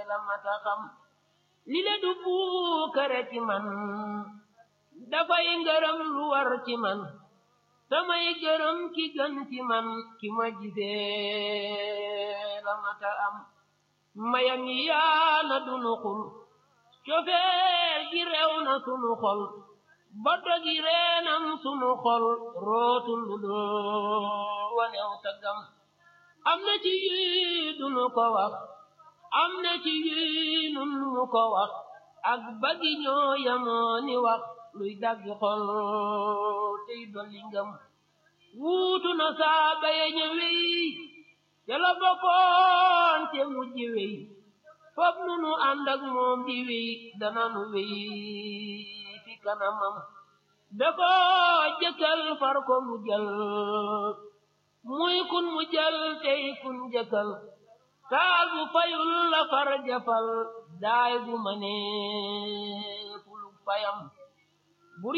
la mata xam li le du puukare ci man dafay ngërëm lu war ci man samay gërëm ki gën ci man ki ma gisee la mata am mayam yi yaana dunu xul cofeer gi rew na sunu xol boto gi reenam sunu xol rootul lu doo wanew tagam am na ci yii dunu ko wax am na ci yii nun mu ko wax ak bagi ñoo yamoo ni wax luy dagg xol tey dolli ngëm wuutu na saaba ya ñëwey te la bokkoon te mujj wey fop nu nu ànd ak moom di wey dana nu wey fi kanamam da ko jëkkal far ko mu jël muy kun mu jël tey kun jëkkal taal bu fayul la far jafal daay bu ma nee fuluk fayam